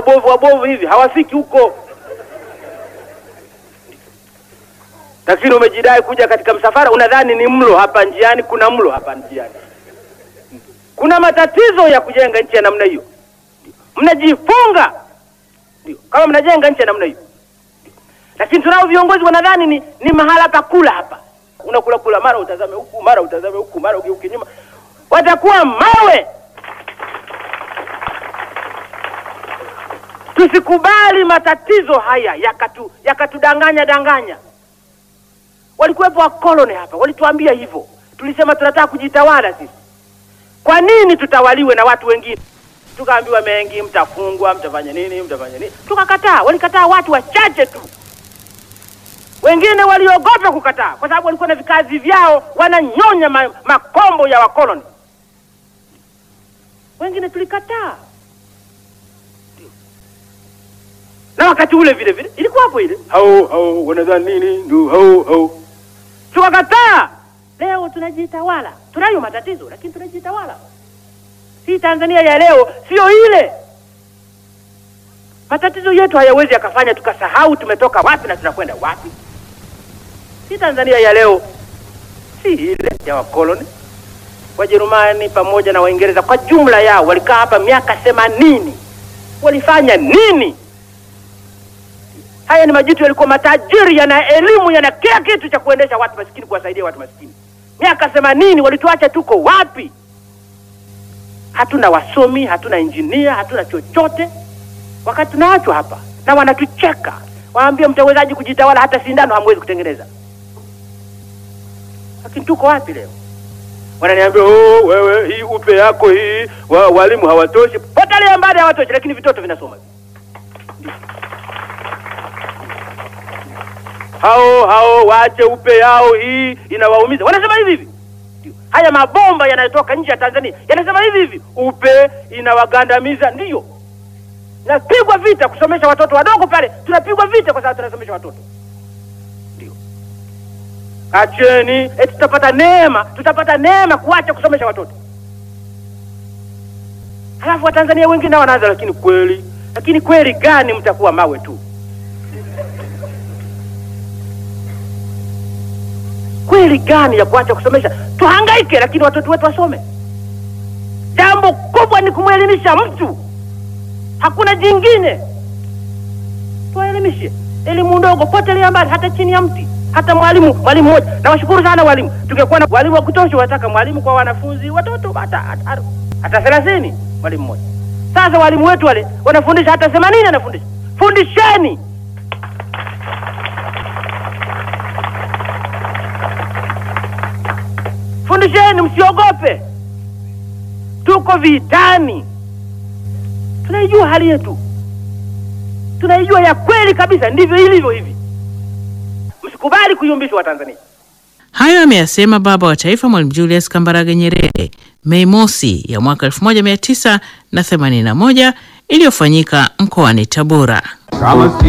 wabovu wabovu hivi hawafiki huko. Lakini umejidai kuja katika msafara, unadhani ni mlo hapa njiani. Kuna mlo hapa njiani? Kuna matatizo ya kujenga nchi ya namna hiyo. Mnajifunga ndio kama mnajenga nchi ya namna hiyo, lakini tunao viongozi wanadhani ni, ni mahala pa kula hapa. Unakula kula, mara utazame huku, mara utazame huku, mara ugeuke nyuma, watakuwa mawe. Tusikubali matatizo haya yakatu yakatudanganya danganya. Walikuwepo wakoloni hapa, walituambia hivyo, tulisema tunataka kujitawala sisi. Kwa nini tutawaliwe na watu wengine? Tukaambiwa mengi, mtafungwa, mtafanya nini, mtafanya nini. Tukakataa. Walikataa watu wachache tu, wengine waliogopa kukataa, kwa sababu walikuwa na vikazi vyao, wananyonya ma, makombo ya wakoloni. Wengine tulikataa, na wakati ule vile vile ilikuwa hapo ile hao hao wanadhani nini, ndio hao hao, tukakataa. Leo tunajitawala, tunayo matatizo lakini tunajitawala. Si Tanzania ya leo sio ile. Matatizo yetu hayawezi yakafanya tukasahau tumetoka wapi na tunakwenda wapi. Si Tanzania ya leo si ile ya wakoloni. Wajerumani pamoja na Waingereza kwa jumla yao walikaa hapa miaka themanini. Walifanya nini? Haya ni majitu yalikuwa matajiri, yana elimu, yana kila kitu cha kuendesha watu masikini, kuwasaidia watu masikini. Miaka themanini walituacha tuko wapi? Hatuna wasomi, hatuna injinia, hatuna chochote, wakati tunaachwa hapa na wanatucheka, waambie mtawezaji kujitawala? Hata sindano hamwezi kutengeneza. Lakini tuko wapi leo? Wananiambia oh, wewe hii upe yako hii wa, walimu hawatoshi. Potelea mbali, hawatoshi, lakini vitoto vinasoma hao hao waache upe yao, hii inawaumiza. Wanasema hivi hivi. Haya mabomba yanayotoka nje ya Tanzania yanasema hivi hivi, upe inawagandamiza. Ndiyo, napigwa vita kusomesha watoto wadogo pale, tunapigwa vita kwa sababu tunasomesha watoto. Ndio, acheni eti tutapata neema, tutapata neema kuacha kusomesha watoto. Halafu Watanzania wengine nao wanaanza, lakini kweli, lakini kweli gani? Mtakuwa mawe tu. Kweli gani ya kuacha kusomesha? Tuhangaike, lakini watoto wetu wasome. Jambo kubwa ni kumwelimisha mtu, hakuna jingine. Tuwaelimishe elimu ndogo, potelea mbali, hata chini ya mti, hata mwalimu mwalimu mmoja. Nawashukuru sana walimu, tungekuwa na walimu wa kutosha. Wataka mwalimu kwa wanafunzi watoto hata hata hata thelathini, mwalimu mmoja. Sasa walimu wetu wale wanafundisha hata themanini, anafundisha. Fundisheni. Fundisheni, msiogope. Tuko vitani, tunaijua hali yetu, tunaijua ya kweli kabisa, ndivyo ilivyo hivi. Msikubali kuyumbishwa Watanzania. Hayo ameyasema baba wa taifa Mwalimu Julius Kambarage Nyerere Mei Mosi ya mwaka 1981 iliyofanyika mkoani Tabora.